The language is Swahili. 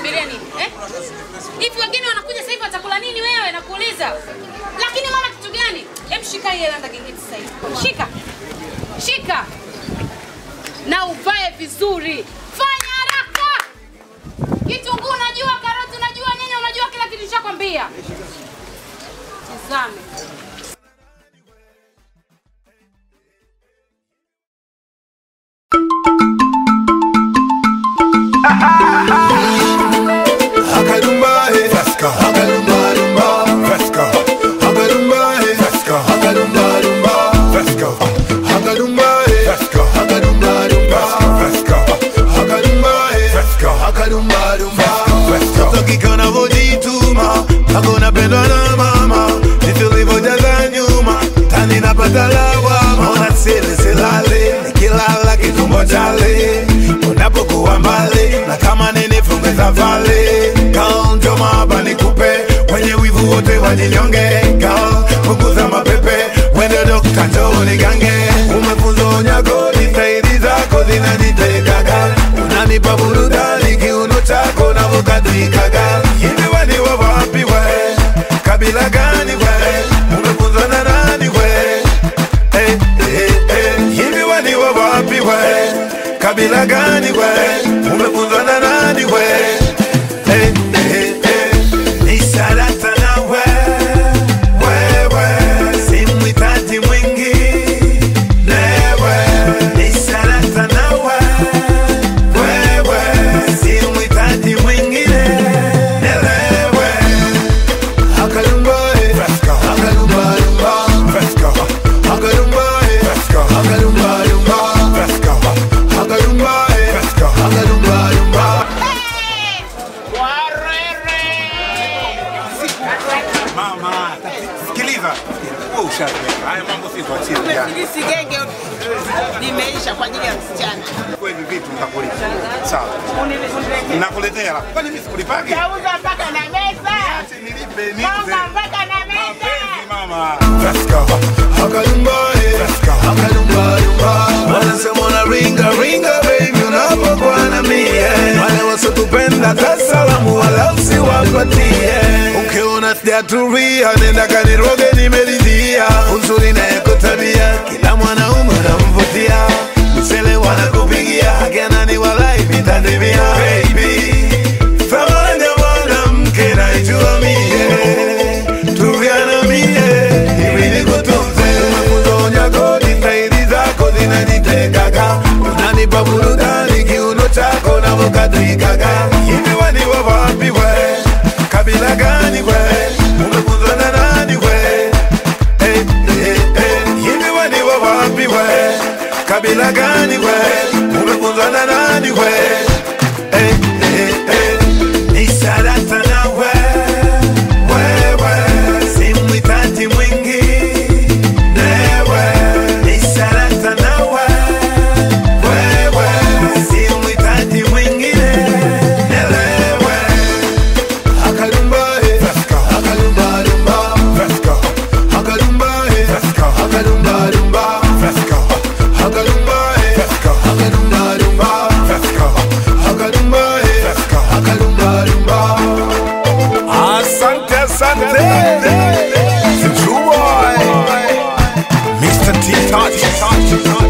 unasubiria nini eh? Hivi wageni wanakuja sasa hivi watakula nini wewe nakuuliza? Lakini mama kitu gani? Hem shika hii landa gengeti sasa hivi. Shika. Shika. Na uvae vizuri. Fanya haraka. Kitunguu unajua, karoti unajua, nyanya unajua, kila kitu nishakwambia. Tizame. Hakalumba, eh. Hakalumba, lumba. Hakalumba, eh. Hakalumba, lumba. Hakalumba, eh. Hakalumba, lumba. Hakalumba, eh. Hakalumba, lumba. Mtoto kike unavyojituma mpaka unapendwa na mama vitu ulivyojaza nyuma tani napata lawama ona sili silali nikilala kitumbo chali unapokuwa mbali na kama nini funge safari kaonjo maba nikupe wenye wivu wote wajinyonge kao punguza mapepe wende dokta njoo nigange umefunzwa unyago ni staili zako zinanitekaga unanipa burudani kiuno chako navokadrikaga hivi wani wa wapi we kabila gani we umefunzwa na nani we hey, hey, hey. hivi wani wa wapi we kabila gani we umefunzwa na nani we hey, hey, hey. ni sarata na we wewe simwitaji mwingi newe ni sarata na we wewe simwitaji mwingine nelewe Hakalumba, eh. Hakalumba, lumba. Hakalumba, eh. Hakalumba, lumba. Hakalumba, eh. Hakalumba, lumba. Mama, sikiliza. Wewe ushaweka. Haya mambo si tuachie jana. Hili sigenge limeisha kwa ajili ya msichana. Kwa hivi vitu nitakulipa. Sawa. Nakuletea la. Kwani mimi sikulipagi? Tauza mpaka na meza. Acha nilipe nipe. Tauza mpaka na meza. Mapenzi mama. Hakalumba, eh. Hakalumba, lumba. Wanasema una ringa ringa baby unapokuwa na mie wale wasotupenda tasalamu wala usiwapatie ukiona sijatulia nenda kaniroge nimeridhia uzuri nayeko tabia kila mwanaume unamvutia misele wanakupigia akenani walai vitandimia baby thamani ya mwanamke naijua mie tuviana mie hivi nikutunze makuzonya kodi staili zako zinanitekaga unanipa burudani kiuno chako navokadrikaga hivi wani wa wapi we kabila gani we umefunzwa na nani we hey, hey, hey. hivi wani wa wapi we kabila gani we umefunzwa na nani we hey, hey, hey. ni sarata na we wewe simwitaji mwingi newe ni sarata na we wewe simwitaji mwingine nelewe Hakalumba, eh. Hakalumba, lumba. Hakalumba, eh. Hakalumba, lumba. Hakalumba, eh. Hakalumba, lumba. Hakalumba, eh. Hakalumba, lumba. Asante, asante. True boy. Mr. T Touch.